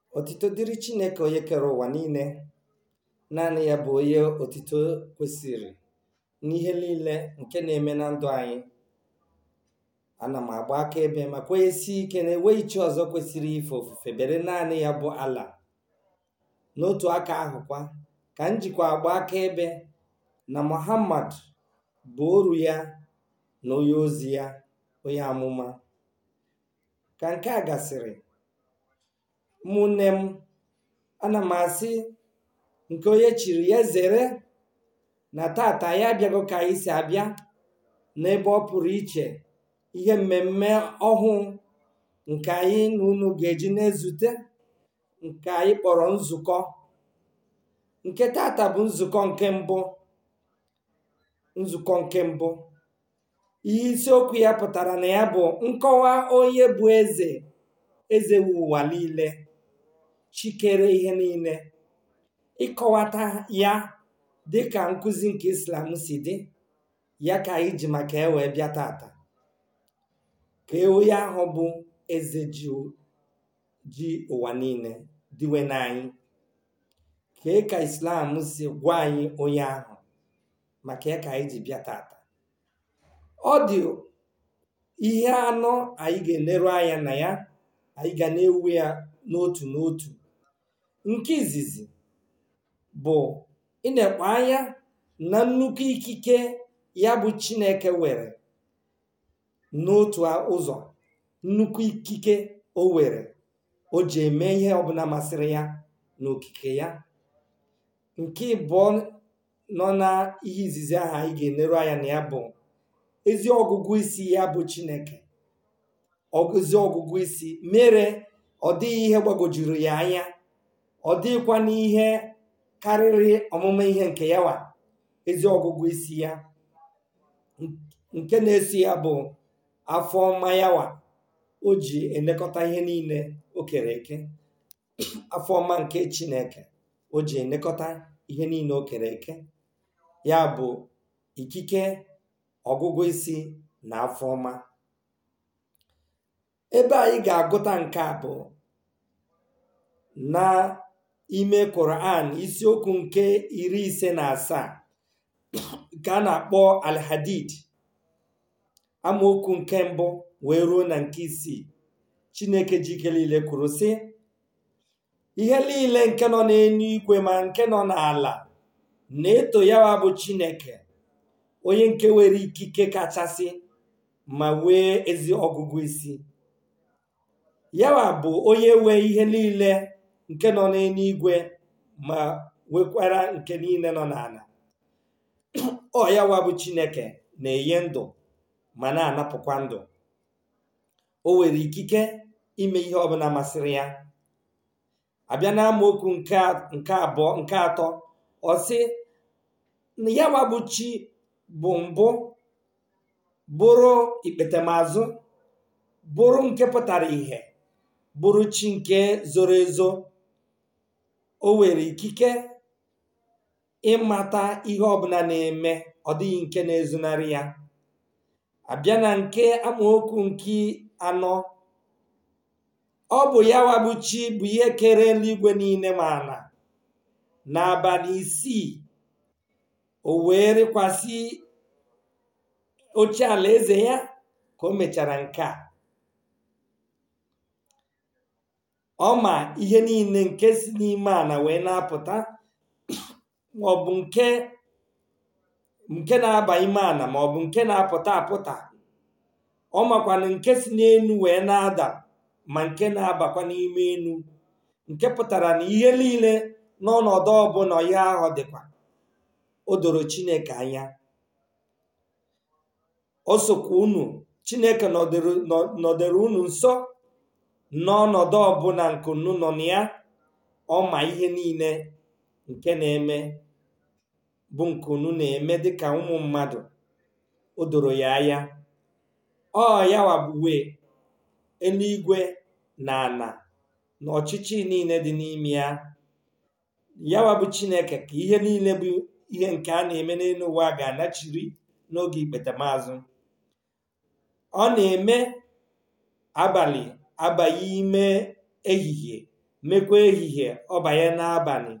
Otito dịrị Chineke onye kere ụwa niile naanị ya bụ onye otito kwesịrị n'ihe niile nke na-eme na ndụ anyị ana m agba akaebe ma kwenyesi ike na enweghị chi ọzọ kwesịrị ife ofufe bere naanị ya bụ ala n'otu aka ahụkwa ka m jikwa agba akaebe na Muhammad bụ oru ya na onye ozi ya onye amụma ka nke a gasịrị ụmụnne m ana m asị nke onye chiri ya zere na tata ya abịago ka anyị si abịa n'ebe ọ pụrụ iche ihe mmemme ọhụụ nke anyị na unu ga-eji na-ezute nke anyị kpọrọ nzukọ nke tata bụ nzukọ nke mbụ nzukọ nke mbụ ihe isiokwu ya pụtara na ya bụ nkọwa onye bụ eze eze ụwa niile chikere ihe niile ịkọwata ya dịka nkụzi nke islam si dị ya ka anyị ji maka e wee bịa tata ka onye ahụ bụ eze ji ji ụwa niile diwe n'anyị kee ka islam si gwa anyị onye ahụ maka ya ka anyị ji bịa tata ọ dị ihe anọ anyị ga-eleru anya na ya anyị ga na-ewu ya n'otu n'otu nke izizi bụ ịnekpo anya na nnukwu ikike ya bụ chineke were n'otu ụzọ nnukwu ikike o were o ji eme ihe ọbụla masịrị ya n'okike ya nke ịbụọ nọ na ihe izizi ahụ anyị ga-eleru anya na ya bụ ezi ọgụgụ isi ya bụ chineke ezi ọgụgụ isi mere ọ dịghị ihe gbagojuru ya anya ọ dịghịkwa n'ihe karịrị ọmụma ihe nke ya wa ezi ọgụgụ isi ya nke na-esi ya bụ afọ ọma yawa o ji elekọta ihe niile o kere eke afọ ọma nke chineke o ji elekọta ihe niile o kere eke ya bụ ikike ọgụgụ isi na afọ ọma ebe anyị ga-agụta nke a bụ na ime Quran isiokwu nke iri ise na asaa nke a na-akpọ alhadid amaokwu nke mbụ wee ruo na nke isii chineke jike niile kwuru sị ihe niile nke nọ n'elu igwe ma nke nọ n'ala na-eto yawa bụ chineke onye nke nwere ikike kachasị ma wee ezi ọgụgụ isi yawa bụ onye nwe ihe niile nke nọ n'eluigwe ma nwekwara nke niile nọ n'ala ọ yawa bụ chineke na-enye ndụ ma na-anapụkwa ndụ o nwere ikike ime ihe ọbụla masịrị ya abịa na amaokwu nke abụọ nke atọ ọ sị na yawa bụ chi bụ mbụ bụrụ ikpetemazụ bụrụ nke pụtara ìhè bụrụ chi nke zoro ezo o nwere ikike ịmata ihe ọbụla na-eme ọ dịghị nke na-ezonarị ya abịa na nke amaokwu nke anọ ọ bụ yawa bụ chi bụ ihe kere eluigwe niile ma na n'abalị isii o wee rịkwasị oche ala eze ya ka o mechara nke a ọ ma ihe niile nke si n'ime ala wee na-apụta maọbụ nke nke na-aba ime ala maọbụ nke na-apụta apụta ọ makwana nke si n'elu wee na-ada ma nke na-abakwa n'ime elu nke pụtara na ihe niile n'ọnọdụ ọbụla ihe ahụ dịkwa o doro chineke anya o sokwa unu chineke nọdere unu nso n'ọnọdụ ọbụla nke unu nọ na ya ọ ma ihe niile nke na-eme bụ nke unu na-eme dịka ụmụ mmadụ o doro ya anya ọ yawa bụ wee eluigwe na ana na ọchịchị niile dị n'ime ya yawa bụ chineke ka ihe niile bụ ihe nke a na-eme n'elu ụwa ga-anachiri n'oge ikpetamazụ ọ na-eme abalị abaghị ime ehihie mekwa ehihie ọ banye n'abalị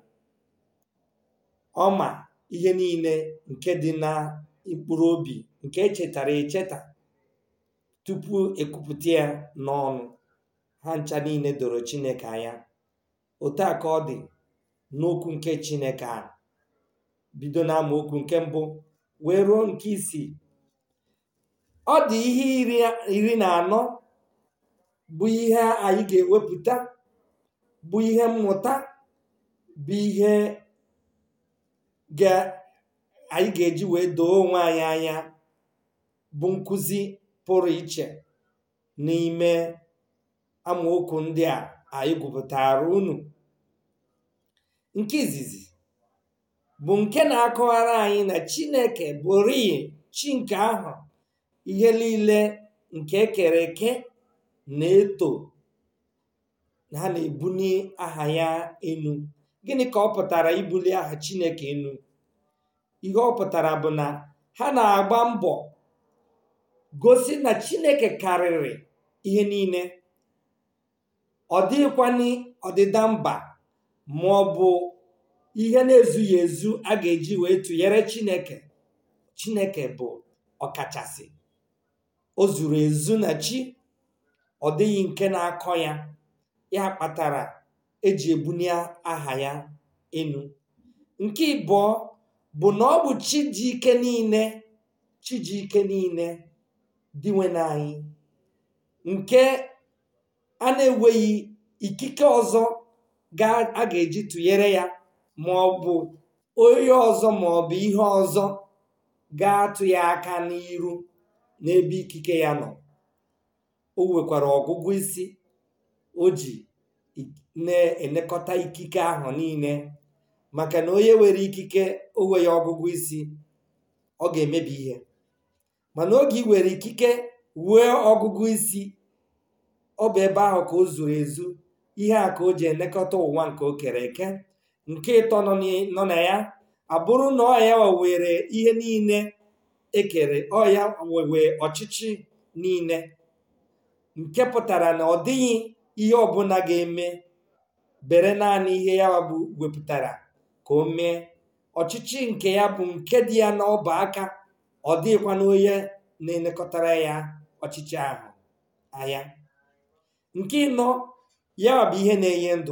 ọma ihe niile nke dị na mkpụrụ obi nke echetara echeta tupu ekwupụta ya n'ọnụ ha ncha niile doro chineke anya otu a ka ọ dị n'okwu nke chineke a bido na amaokwu nke mbụ wee ruo nke isii ọ dị ihe iri na anọ bụ ihe anyị ga-ewepụta bụ ihe mmụta bụ ihe anyị ga-eji wee doo onwe anyị anya bụ nkụzi pụrụ iche n'ime amaokwu ndị a anyị gwupụtara unu nke izizi bụ nke na-akọwara anyị na chineke bụrịị chi nke ahụ ihe niile nke ekere eke na-eto ha na-ebuli aha ya enu gịnị ka ọ pụtara ibuli aha chineke enu ihe ọ pụtara bụ na ha na-agba mbọ gosi na chineke karịrị ihe niile ọ dịghịkwana ọdịda mba ma ọ bụ ihe na-ezughị ezu a ga-eji wee tụnyere chineke chineke bụ ọkachasị o zuru ezu na chi ọ dịghị nke na-akọ ya ya kpatara eji ebunye aha ya enu nke ịbụọ bụ na ọ bụ chi ji ike niile chi ji ike niile dịnwe anyị nke a na-enweghị ikike ọzọ a ga-eji tụnyere ya ma ọ bụ onye ọzọ ma ọ bụ ihe ọzọ ga-atụ ya aka n'iru n'ebe ikike ya nọ o nwekwara ọgụgụ isi o ji na-elekọta ikike ahụ niile maka na onye nwere ikike o nweghị ọgụgụ isi ọ ga-emebi ihe mana oge ị nwere ikike wee ọgụgụ isi ọ bụ ebe ahụ ka o zuru ezu ihe a ka o ji elekọta ụwa nke o kere eke nke ịtọ nọ na ya abụrụ na ọ ya were ihe niile ekere ọ ya wewe ọchịchị niile nke pụtara na ọ dịghị ihe ọbụla ga-eme bere naanị ihe ya bụ wepụtara ka o mee ọchịchị nke ya bụ nke dị ya n'ọba aka ọ dịghịkwa na onye na-elekọtara ya ọchịchị ahụ anya nke ịnọ ya bụ ihe na-enye ndụ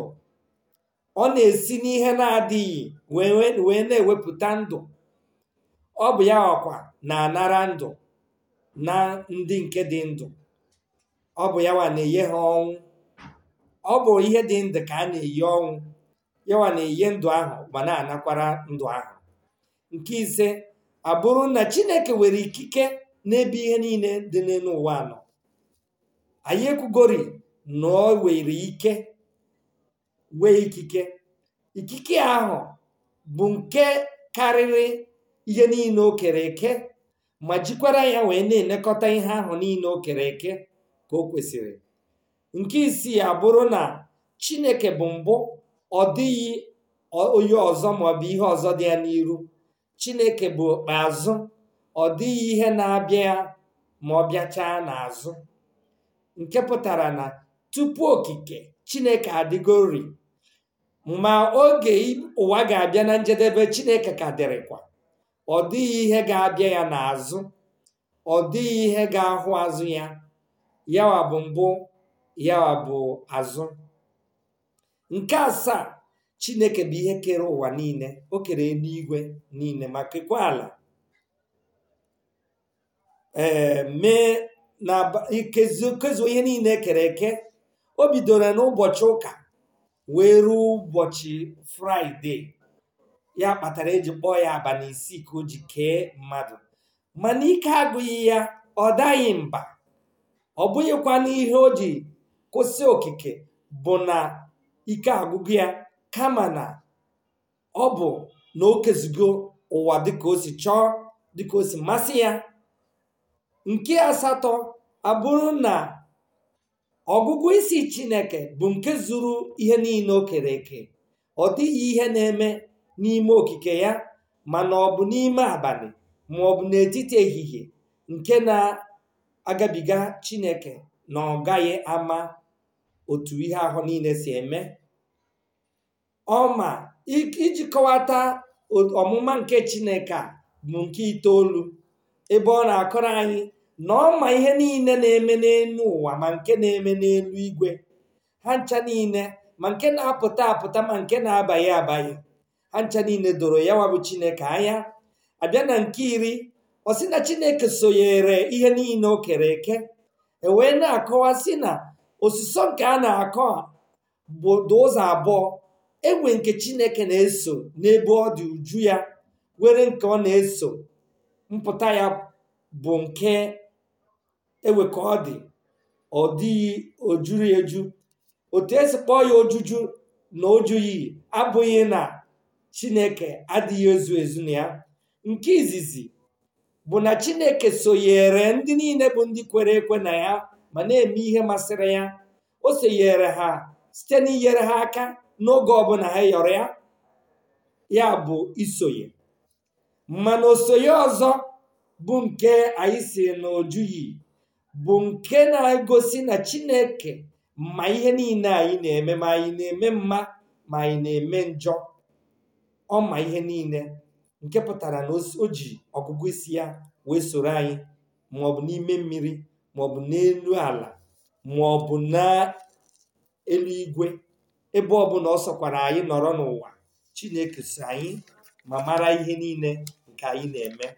ọ na-esi n'ihe na-adịghị wee na-ewepụta ndụ ọ bụ ya ọkwa na-anara ndụ na ndị nke dị ndụ ọ bụ yawa na-enye ha ọnwụ ọ bụ ihe dị ndụ ka a na-eyi ọnwụ yawa na-enye ndụ ahụ ma na-anakwara ndụ ahụ nke ise abụrụ na chineke nwere ikike n'ebe ihe niile dị n'elu ụwa nọ anyị ekwugori na o were ike wee ikike ikike ahụ bụ nke karịrị ihe niile o kere eke ma jikwara ya wee na-elekọta ihe ahụ niile o kere eke ka o kwesịrị nke isii abụrụ na chineke bụ mbụ ọ dịghị onye ọzọ maọbụ ihe ọzọ dị ya n'iru chineke bụ okpeazụ ọ dịghị ihe na-abịa ma ọ bịachaa n'azụ nke pụtara na tupu okike chineke adịgori ma oge ụwa ga-abịa na njedebe chineke ka dịrịkwa ọ dịghị ihe ga-abịa ya n'azụ ọ dịghị ihe ga-ahụ azụ ya yawa bụ mbụ yawa bụ azụ nke asaa chineke bụ ihe kere ụwa niile o kere eluigwe niile ma kekwa ala ee mee na kezuo ihe niile ekere eke o bidoro n'ụbọchị ụka wee ruo ụbọchị fraịde ya kpatara eji kpọọ ya abalị isii ka o ji kee mmadụ mana ike agụghị ya ọ daghị mba ọ bụghịkwa n'ihe o ji kwụsị okike bụ na ike agụgụ ya kama na ọ bụ na o kezugo ụwa dịka o si chọọ dịka o si masị ya nke asatọ abụrụ na ọgụgụ isi chineke bụ nke zuru ihe niile o kere eke ọ dịghị ihe na-eme n'ime okike ya mana ọ bụ n'ime abalị ma ọ bụ n'etiti ehihie nke na-agabiga chineke na ọ gaghị ama otu ihe ahụ niile si eme ọma iji kọwata ọmụma nke chineke a bụ nke itoolu ebe ọ na-akọrọ anyị na ọ ma ihe niile na-eme n'elu ụwa ma nke na-eme n'elu igwe ha ncha niile ma nke na-apụta apụta ma nke na-abaghị abaghị ha ncha niile doro ya wabụ chineke anya abịa na nke iri ọ sị na chineke sonyere ihe niile o kere eke e wee na-akọwa sị na osisọ nke a na-akọ bụ ụzọ abụọ egwe nke chineke na-eso n'ebe ọ dị uju ya were nke ọ na-eso mpụta ya bụ nke ewe ka ọ dị ọ dịghị ojuru eju otu esi kpọọ ya ojuju na ojuyi abụghị na chineke adịghị ezu ezu na ya nke izizi bụ na chineke sonyere ndị niile bụ ndị kwere ekwe na ya ma na-eme ihe masịrị ya o sonyere ha site n'inyere ha aka n'oge ọbụla ha yọrọ ya ya bụ isonye mana osonye ọzọ bụ nke anyị si na ojuyi bụ nke na-egosi na chineke ma ihe niile anyị na-eme ma anyị na-eme mma ma anyị na-eme njọ ọ ma ihe niile nke pụtara na o ji ọgụgụ isi ya wee soro anyị maọbụ n'ime mmiri maọbụ n'elu ala maọbụ n'elu igwe ebe ọbụla ọ sọkwara anyị nọrọ n'ụwa chineke so anyị ma mara ihe niile nke anyị na-eme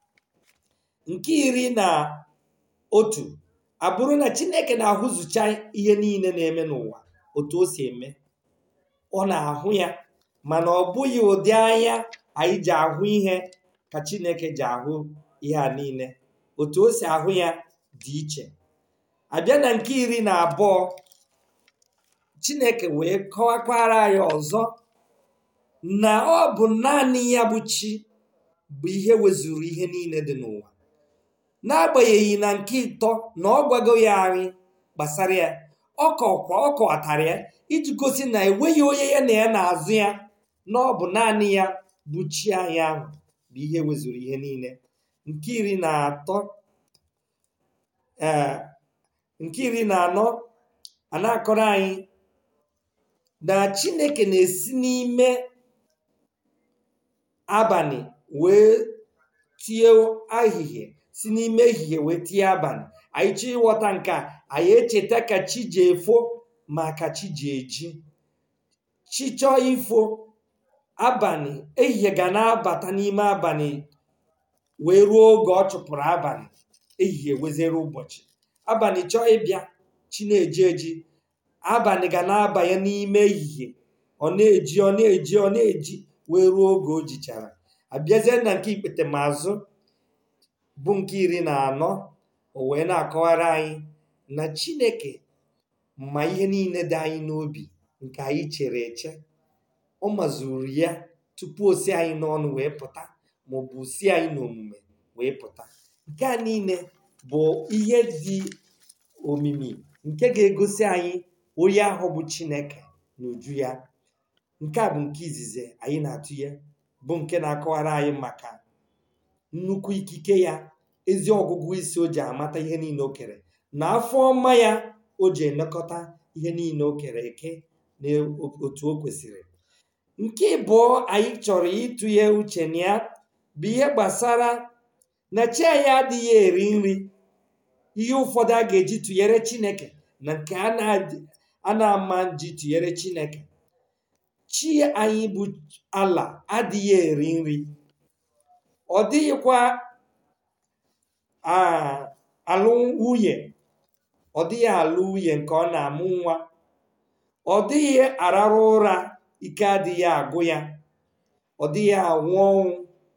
nke iri na otu abụrụ na chineke na-ahụzụcha ihe niile na-eme n'ụwa otu o si eme ọ na-ahụ ya mana ọ bụghị ụdị anya anyị ji ahụ ihe ka chineke ji ahụ ihe a niile otu o si ahụ ya dị iche abịa na nke iri na abụọ chineke wee kọwakwara anyị ọzọ na ọ bụ naanị ya bụ chi bụ ihe wezuru ihe niile dị n'ụwa n'agbanyeghị na nke ịtọ na ọ gwago ya anyị gbasara ya ọ kọkwa ọ kọwatara ya iji gosi na enweghị onye ya na ya na-azụ ya na ọ bụ naanị ya bụ chi anyị ahụ bụ ihe wezuru ihe niile nke iri na atọ ee nke iri na anọ a na-akọrọ anyị na chineke na-esi n'ime abalị wee tie ahịhịa si n'ime ehihie wee tie abalị anyị chọọ ịghọta nke a anyị echeta ka chi ji efo ma ka chi ji eji chi chọọ ifo abalị ehihie ga na-abata n'ime abalị wee ruo oge ọ chụpụrụ abalị ehihie wezere ụbọchị abalị chọọ ịbịa chi na-eji eji abalị ga na-abanye n'ime ehihie ọ na-eji ọ na-eji ọ na-eji wee ruo oge o jichara abịazie na nke ikpete mazụ bụ nke iri na anọ o wee na-akọwara anyị na chineke ma ihe niile dị anyị n'obi nke anyị chere eche ọ mazuru ya tupu o si anyị n'ọnụ wee pụta maọbụ si anyị n'omume wee pụta nke a niile bụ ihe dị omimi nke ga-egosi anyị onye ahụ bụ chineke n'uju ya nke a bụ nke izizi anyị na-atụnye bụ nke na-akọwara anyị maka nnukwu ikike ya ezi ọgụgụ isi o ji amata ihe niile o kere na afọ ọma ya o ji elekọta ihe niile o kere eke na otu o kwesịrị nke ịbụọ anyị chọrọ ịtụnye uche na ya bụ ihe gbasara na chi anyị adịghị eri nri ihe ụfọdụ a ga-eji tụnyere chineke na nke a na-ama ji tụnyere chineke chi anyị bụ ala adịghị eri nri ọ dịghịkwa alụ nwunye ọ dịghị alụ nwunye nke ọ na-amụ nwa ọ dịghị ararụ ụra ike adịghị agụ ya ọ dịghị anwụ ọnwụ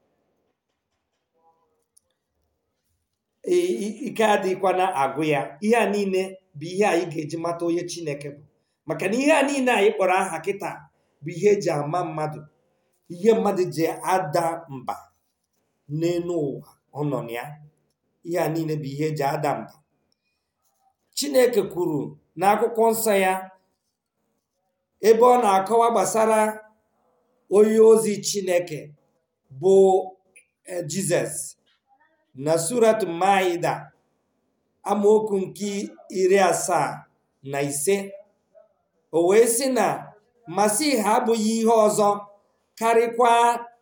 ike adịghịkwana agụ ya ihe a niile bụ ihe anyị ga-eji mata onye chineke bụ maka na ihe a niile anyị kpọrọ aha kịta bụ ihe eji ama mmadụ ihe mmadụ ji ada mba n'elu ụwa ọ nọ na ya ihe a niile bụ ihe eji ada mba chineke kwuru n'akwụkwọ nsọ ya ebe ọ na-akọwa gbasara onye ozi chineke bụ jizọs na surat maida amaokwu nke iri asaa na ise o wee sị na masih abụghị ihe ọzọ karịkwa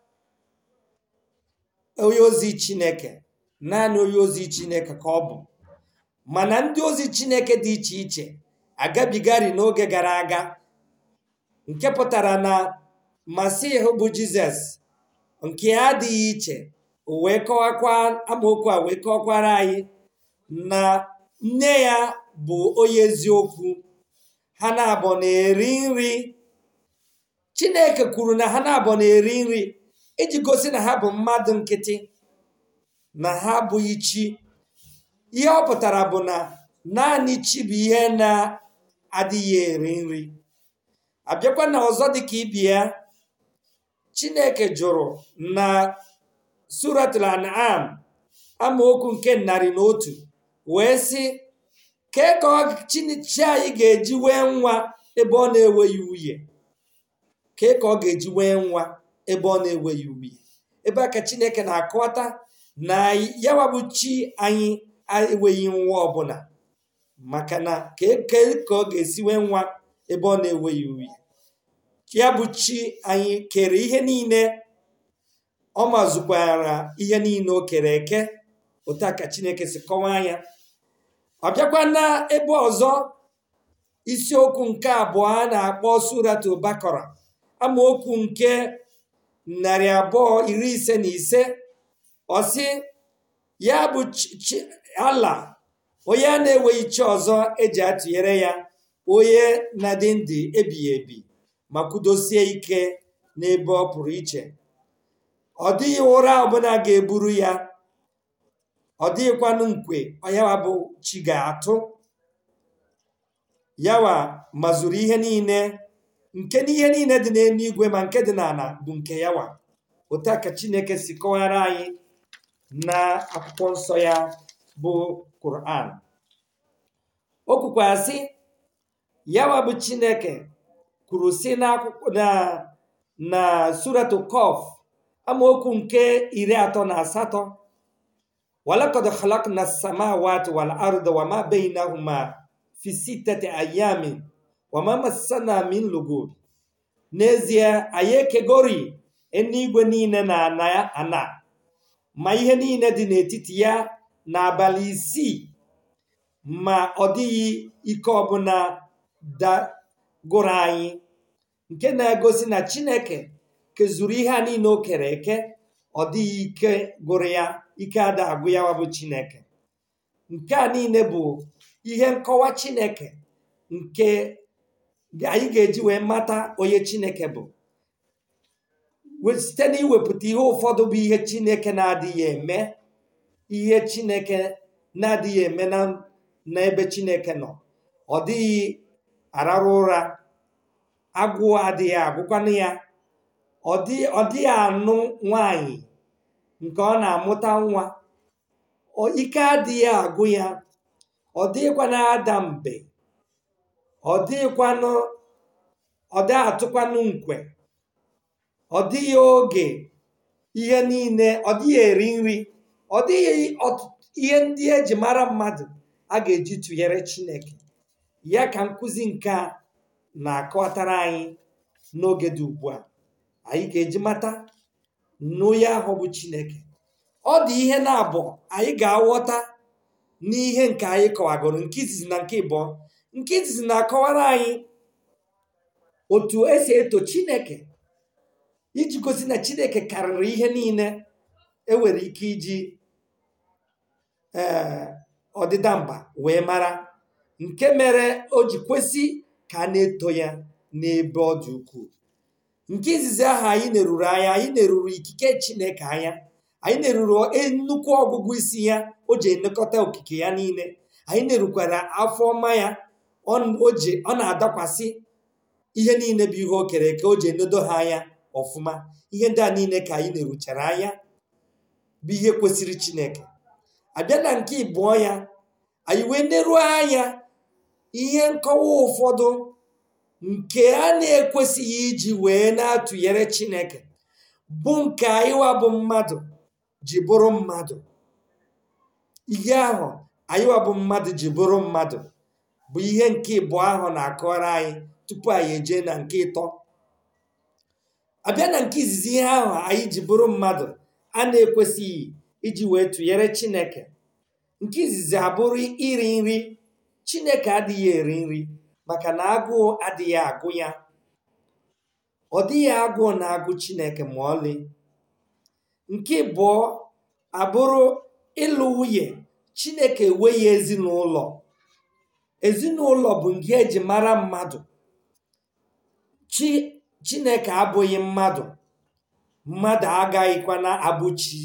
onye ozi chineke naanị onye ozi chineke ka ọ bụ mana ndị ozi chineke dị iche iche agabigari n'oge gara aga nke pụtara na masih bụ jizọs nke ya adịghị iche o wee kọwakwa amaokwu a wee kọwakwara anyị na nne ya bụ onye eziokwu ha na-abụ na-eri nri chineke kwuru na ha na-abụ na-eri nri iji gosi na ha bụ mmadụ nkịtị na ha abụghị chi ihe ọ pụtara bụ na naanị chi bụ ihe na-adịghị eri nri abịakwa na ọzọ dịka ibi ya chineke jụrụ na suratul an'am amaokwu nke narị na otu wee sị kee ka chi anyị ga-eji wee nwa ebe ọ na-enweghị nwunye kee ka ọ ga-eji wee nwa ebe ọ na-enweghị nwunye ebe a ka chineke na-akọwata na yawa bụ chi anyị enweghị nwa ọbụla maka na kee ka ọ ga-esi wee nwa ebe ọ na-enweghị nwunye ya bụ chi anyị kere ihe niile ọ mazụkwara ihe niile o kere eke otu a ka chineke si kọwaa ya ọ bịakwa na ebe ọzọ isiokwu nke abụọ a na-akpọ suratu bakara amaokwu nke narị abụọ iri ise na ise ọsị ya bụ ala onye a na-enweghị chi ọzọ eji atụnyere ya onye na-adị ndụ ebighị ebi ma kwudosie ike n'ebe ọ pụrụ iche ọ dịghị ụra ọbụla ga-eburu ya ọ dịghịkwanụ nkwe yawa bụ chi ga-atụ yawa mazuru ihe niile nke n'ihe niile dị n'eluigwe ma nke dị n'ala bụ nke yawa otu a ka chineke si kọwara anyị na akwụkwọ nsọ ya bụ Quran o kwukwara sị yawa bụ chineke kwuru si n'akwụkwọ na na suratu kof amaokwu nke iri atọ na asatọ walakad khalaqna samawati wal arda wama bainahuma fi sittati ayamin wama massana min lugub n'ezie anyị ekegori eluigwe niile na ana ana ma ihe niile dị n'etiti ya n'abalị isii ma ọ dịghị ike ọbụla dagụrụ anyị nke na-egosi na chineke kezuru ihe a niile o kere eke ọ dịghị ike gụrụ ya ike ada agụ ya bụ chineke nke a niile bụ ihe nkọwa chineke nke anyị ga-eji wee mata onye chineke bụ site n'iwepụta ihe ụfọdụ bụ ihe chineke na-adịghị eme ihe chineke na-adịghị eme n'ebe chineke nọ ọ dịghị ararụ ụra agụụ adịghị agụkwanụ ya ọ dịghị anụ nwanyị nke ọ na-amụta nwa ike adịghị agụ ya ọ dịghịkwana ada mbe ọ dịghịkwanụ ọ dịghị atụkwanụ nkwe ọ dịghị oge ihe niile ọ dịghị eri nri ọ dịghị ihe ndị eji mara mmadụ a ga-eji tụnyere chineke ya ka nkụzi nke a na-akọwatara anyị n'oge dị ugbu a anyị ga-eji mata n'onye ahụ bụ chineke ọ dị ihe na-abụ anyị ga-aghọta n'ihe nke anyị kọwagoro nke izizi na nke ịbụọ nke izizi na-akọwara anyị otu esi eto chineke iji gosi na chineke karịrị ihe niile enwere ike iji ee ọdịda mba wee mara nke mere o ji kwesị ka a na-eto ya n'ebe ọ dị ukwuu nke izizi ahụ anyị na-eruru anya anyị na-eruru ikike chineke anya anyị na-eruru nnukwu ọgụgụ isi ya o ji elekọta okike ya niile anyị na-erukwara afọ ọma ya ọ na-adakwasị ihe niile bụ ihe o kere eke o ji enedo ha anya ọfụma ihe ndị a niile ka anyị na-eruchara anya bụ ihe kwesịrị chineke abịa na nke ịbụọ ya anyị wee neruo anya ihe nkọwa ụfọdụ nke a na-ekwesịghị iji wee na-atụnyere chineke bụ nke anyịwa bụ mmadụ ji bụrụ mmadụ ihe ahụ anyịwa bụ mmadụ ji bụrụ mmadụ bụ ihe nke ịbụọ ahụ na-akọrọ anyị tupu anyị eje na nke ịtọ abịa na nke izizi ihe ahụ anyị ji bụrụ mmadụ a na-ekwesịghị iji wee tụnyere chineke nke izizi abụrụ iri nri chineke adịghị eri nri maka na agụụ adịghị agụ ya ọ dịghị agụụ na-agụ chineke ma ọlị nke abụọ abụrụ ịlụ nwunye chineke enweghị ezinụlọ ezinụlọ bụ nke eji mara mmadụ chi chineke abụghị mmadụ mmadụ agaghịkwa na abụchi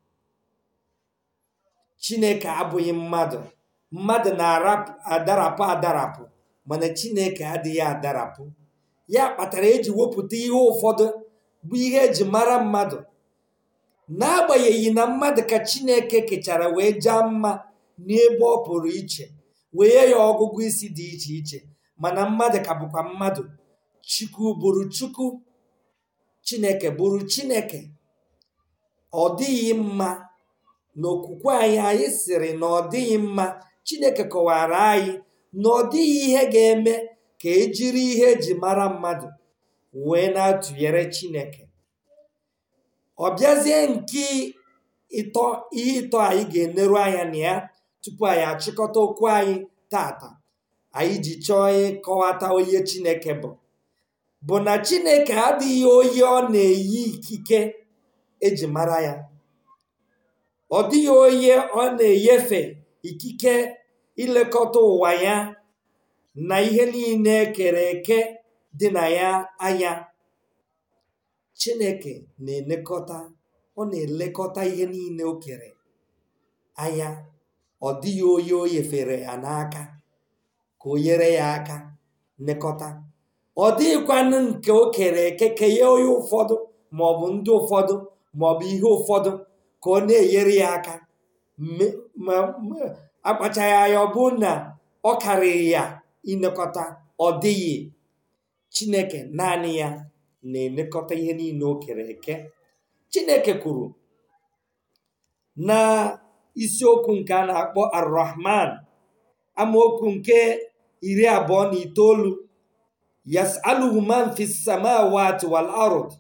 chineke abụghị mmadụ mmadụ na-adarapụ adarapụ mana chineke adịghị adarapụ ya kpatara eji wepụta ihe ụfọdụ bụ ihe eji mara mmadụ n'agbanyeghị na mmadụ ka chineke kechara wee jaa mma n'ebe ọ pụrụ iche wee ya ọgụgụ isi dị iche iche mana mmadụ ka bụkwa mmadụ chukwu bụrụ chukwu chineke bụrụ chineke ọ dịghị mma n'okwukwe anyị anyị sịrị na ọ dịghị mma chineke kọwara anyị na ọ dịghị ihe ga-eme ka ejiri ihe eji mara mmadụ wee na-atụnyere chineke ọ bịazie nke ịtọ ihe ịtọ anyị ga-eneru anya na ya tupu anyị achịkọta okwu anyị tata anyị ji chọọ ịkọwata onye chineke bụ bụ na chineke adịghị onye ọ na-eyi ikike eji mara ya ọ dịghị onye ọ na-enyefe ikike ilekọta ụwa ya na ihe niile ekere eke dị na ya anya chineke na-elekọta ọ na-elekọta ihe niile o kere anya ọ dịghị onye o nyefere ya n'aka ka o nyere ya aka nlekọta ọ dịghịkwanụ nke o kere eke kenye onye ụfọdụ maọbụ ndị ụfọdụ maọbụ ihe ụfọdụ ka ọ na-enyere ya aka akpachaghị anya ọ bụ na ọ karịrị ya ilekọta ọ dịghị chineke naanị ya na-elekọta ihe niile o kere eke chineke kwuru na isiokwu nke a na-akpọ arrahman amaokwu nke iri abụọ na itoolu yasaluhu man fi samawati wal ard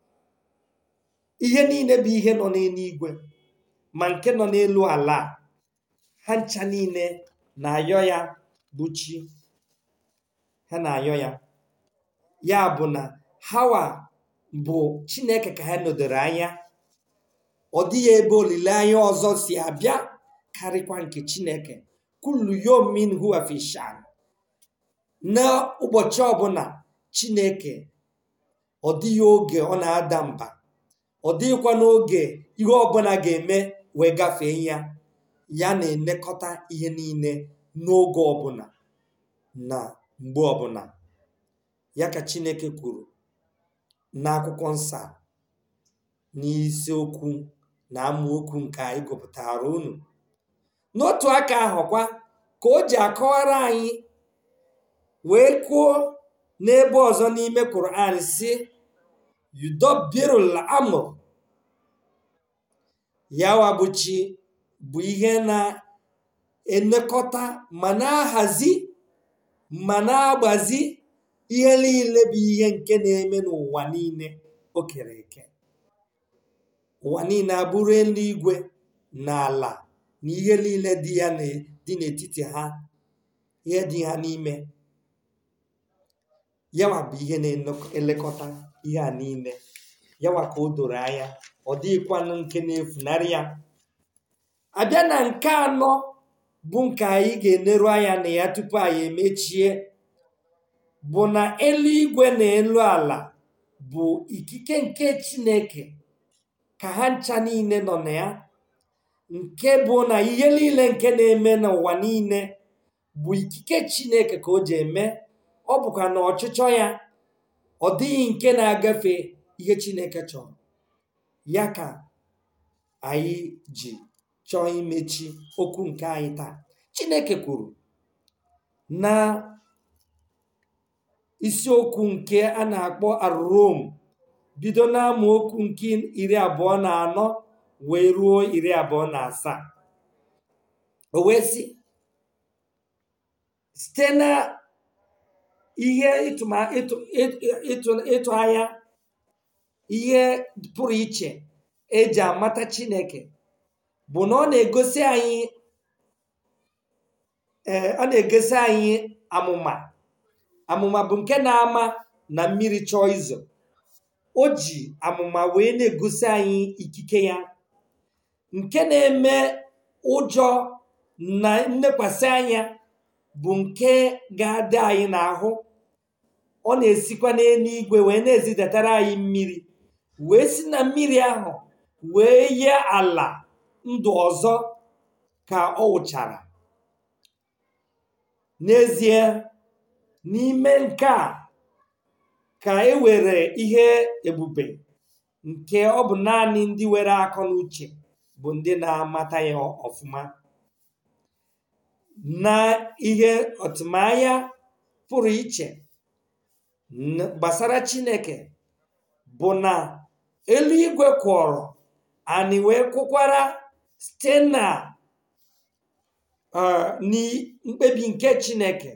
ihe niile bụ ihe nọ n'eluigwe ma nke nọ n'elu ala ha ncha niile na-ayọ ya bụ chi ha na-ayọ ya ya bụ na hawa bụ chineke ka ha nọdoro anya ọ dịghị ebe olileanya ọzọ si abịa karịkwa nke chineke kullu yomin huwa fi shan n'ụbọchị ọbụla chineke ọ dịghị oge ọ na-ada mba ọ dịghịkwa n'oge ihe ọbụla ga-eme wee gafee ya ya na-elekọta ihe niile n'oge ọbụla na mgbe ọbụla ya ka chineke kwuru n'akwụkwọ nsọ n'isiokwu na amaokwu nke anyị gụpụtara unu n'otu aka ahụkwa ka o ji akọwara anyị wee kwuo n'ebe ọzọ n'ime Quran si yudobirul amr yawa bụ chi bụ ihe na-elekọta ma na-ahazi ma na-agbazi ihe niile bụ ihe nke na-eme n'ụwa niile o kere eke ụwa niile abụrụ eluigwe na ala na ihe niile dị ya dị n'etiti ha ihe dị ha n'ime yawa bụ ihe na-elekọta ihe a niile yawa ka o doro anya ọ dịghịkwanụ nke na-efunarị ya abịa na nke anọ bụ nke anyị ga-eneru anya na ya tupu anyị emechie bụ na eluigwe na elu ala bụ ikike nke chineke ka ha ncha niile nọ na ya nke bụ na ihe niile nke na-eme n'ụwa niile bụ ikike chineke ka o ji eme ọ bụkwa na ọchịchọ ya ọ dịghị nke na-agafe ihe chineke chọrọ ya ka anyị ji chọọ imechi okwu nke anyị taa chineke kwuru na isiokwu nke a na-akpọ arom bido n'amaokwu nke iri abụọ na anọ wee ruo iri abụọ na asaa o wee sị site na ihe ịtụma ịtụ ịtụ ịtụ anya ihe pụrụ iche eji amata chineke bụ na ọ na-egosi anyị ee ọ na-egosi anyị amụma amụma bụ nke na-ama na mmiri chọọ izo o ji amụma wee na-egosi anyị ikike ya nke na-eme ụjọ na nnekwasị anya bụ nke ga-adị anyị n'ahụ ọ na-esikwa n'eluigwe wee na-ezidatara anyị mmiri wee si na mmiri ahụ wee yie ala ndụ ọzọ ka ọ wụchara n'ezie n'ime nke a ka e were ihe ebube nke ọ bụ naanị ndị were akọ na uche bụ ndị na-amata ya ọfụma na ihe ọtụmanya pụrụ iche gbasara chineke bụ na eluigwe kwọrọ anyị wee kwụkwara site na mkpebi nke chineke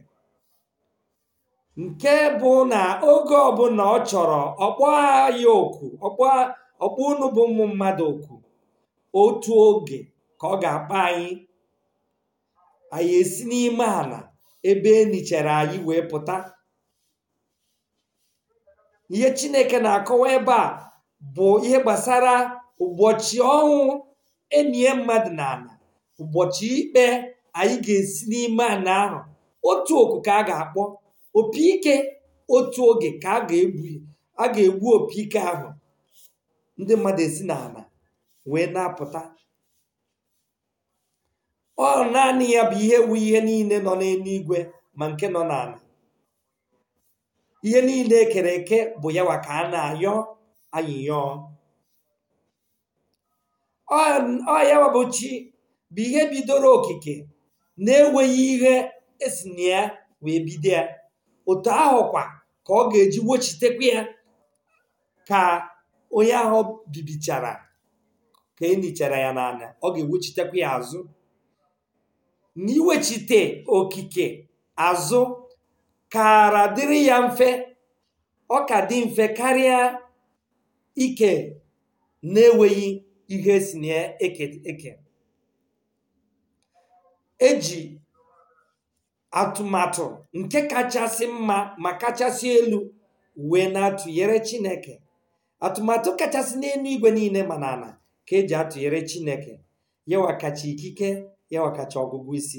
nke bụ na oge ọbụla ọ chọrọ ọkpọ ya oku ọkpọ unu bụ ụmụ mmadụ oku otu oge ka ọ ga-akpa anyị anyị esi n'ime ala ebe enichere anyị wee pụta ihe chineke na-akọwa ebe a bụ ihe gbasara ụbọchị ọnwụ enyi mmadụ na ala ụbọchị ikpe anyị ga-esi n'ime ala ahụ otu oku ka a ga-akpọ opi ike otu oge ka a ga-egbu a ga-egbu opi ike ahụ ndị mmadụ esi n'ala wee na-apụta ọ naanị ya bụ ihe wu ihe niile nọ n'eluigwe ma nke nọ n'ala ihe niile ekere eke bụ yawa ka a na-ayọ anyị yọọ ọ yawa bụ chi bụ ihe bidoro okike na-enweghị ihe esi na ya wee bido ya otu ahụkwa ka ọ ga-eji wochitekwa ya ka onye ahụ bibichara ka enichara ya n'ala ọ ga-ewechitekwa ya azụ na iwechite okike azụ kara dịrị ya mfe ọ ka dị mfe karịa ike na-enweghị ihe si na eke eke eji atụmatụ nke kachasị mma ma kachasị elu wee na-atụnyere chineke atụmatụ kachasị n'elu igwe niile ma n'ala ka eji atụnyere chineke yawa kacha ikike yawa kacha ọgụgụ isi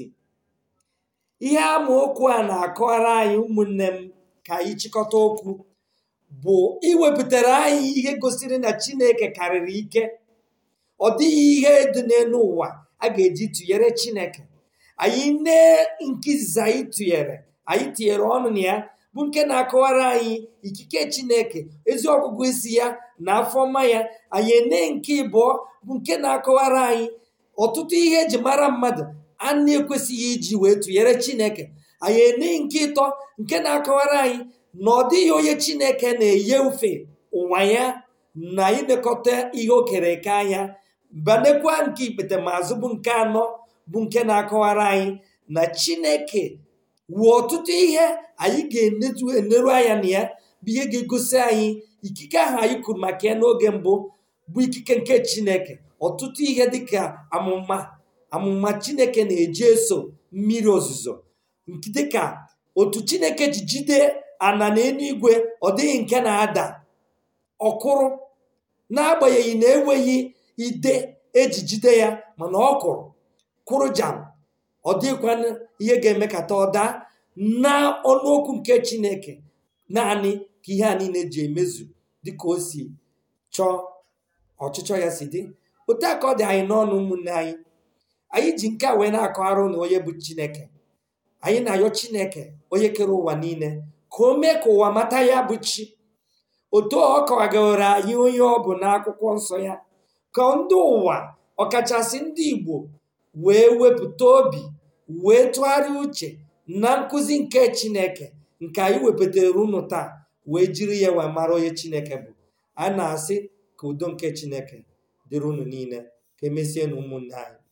ihe amaokwu a na-akọwara anyị ụmụnne m ka anyị chịkọta okwu bụ iwepụtara anyị ihe gosiri na chineke karịrị ike ọ dịghị ihe dị n'elu ụwa a ga-eji tụnyere chineke anyị nee nke izizi anyị tụnyere anyị tinyere ọnụ na ya bụ nke na-akọwara anyị ikike chineke ezi ọgụgụ isi ya na afọma ya anyị ene nke ịbụọ bụ nke na-akọwara anyị ọtụtụ ihe eji mara mmadụ a na-ekwesịghị iji wee tụnyere chineke anyị ene nke ịtọ nke na-akọwara anyị na ọ dịghị onye chineke na-enye ufe ụwa ya na ilekọta ihe o kere eke anya banekwa nke ikpetemazụ bụ nke anọ bụ nke na-akọwara anyị na chineke wuo ọtụtụ ihe anyị ga-eneru anya na ya bụ ihe ga-egosi anyị ikike ahụ anyị kwuru maka ya n'oge mbụ bụ ikike nke chineke ọtụtụ ihe dịka amụma amụma chineke na-eji eso mmiri ozuzo dịka otu chineke ji jide ana na eluigwe ọ dịghị nke na-ada ọkụrụ n'agbanyeghị na enweghị ide eji jide ya mana ọ kụrụ kwụrụ jam ọ dịghịkwa ihe ga-emekata ọ daa na ọnụokwu nke chineke naanị ka ihe a niile ji emezu dịka o si chọọ ọchịchọ ya si dị otu a ka ọ dị anyị n'ọnụ ụmụnne anyị anyị ji nke a wee na-akọgharụ na onye bụ chineke anyị na-ayọ chineke onye kere ụwa niile ka o mee ka ụwa mata ya bụ chi otu ọ kọwagoro anyị onye ọ bụ n'akwụkwọ nsọ ya ka ndị ụwa ọkachasị ndị igbo wee wepụta obi wee tụgharịa uche na nkụzi nke chineke nke anyị wepụtara unu taa wee jiri ya wee mara onye chineke bụ a na-asị ka udo nke chineke dịrị unu niile ka emesie na ụmụnne anyị